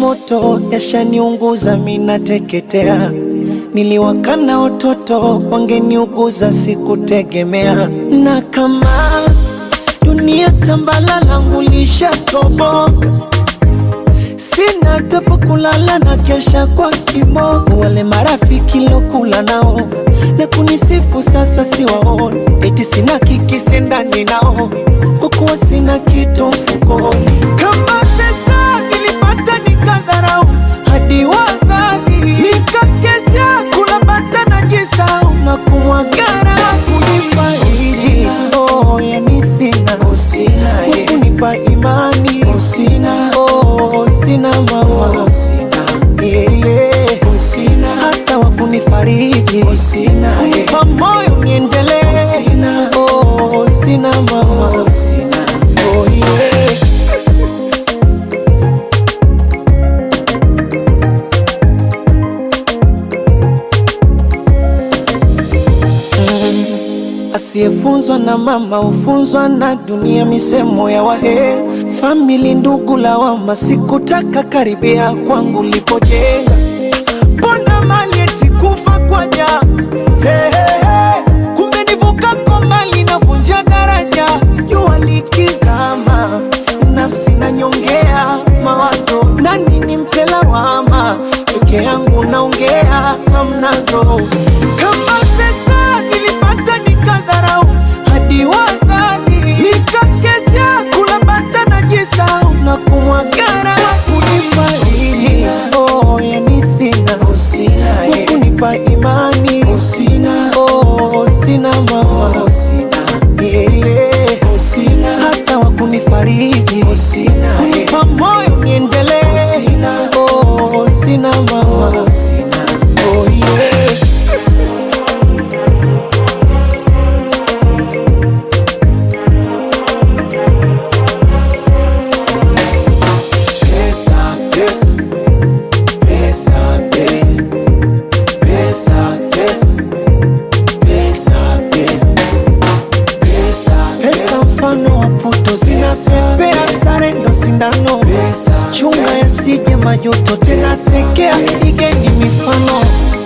moto yashaniunguza, minateketea. Niliwakana watoto wangeniuguza, sikutegemea. Na kama dunia tambala langu lishatoboka, sina tapo kulala na kesha kwa kimogo. Wale marafiki lokula nao na kunisifu sasa siwaoni, eti sina kikisi ndani nao, hukuwa sina kitu mfukoni. Kama pesa nilipata nikadharau, hadi wazazi nikakesha kula bata na jisau na kumwagara kunifariji. Oh, yani sina kunipa imani sina oh, sina mama sina yeah, yeah. sina hata wa kunifariji sina kunipa moyo niendelee sina oh, sina mama sina oh, yeah. Asiyefunzwa na mama hufunzwa na dunia, misemo ya wahe famili, ndugu lawama, sikutaka karibia kwangu lipojenga, mbona mali eti kufa kwa ja hey, hey, hey. Kumbe nivuka kwa mali navunja daraja, jua likizama, nafsi nanyongea mawazo, nani nimpe lawama, peke yangu naongea hamnazo, kama pesa nilipata nikadharau, hadi wazazi nikakesha kula bata na jisau na kumwagara kunifariji. Oh, yani sina kunipa imani sina oh, sina mama sina yeah, yeah. sina hata wa kunifariji sina kunipa moyo niendelee sina oh, sina mama sina oh, yeah. Pesa, pesa, pesa, pe- pesa, pesa, pesa, pesa, pesa, pesa mfano wa puto zinapepea, sare ndo sindano, chunga yasije majuto, tena sekea, igeni mifano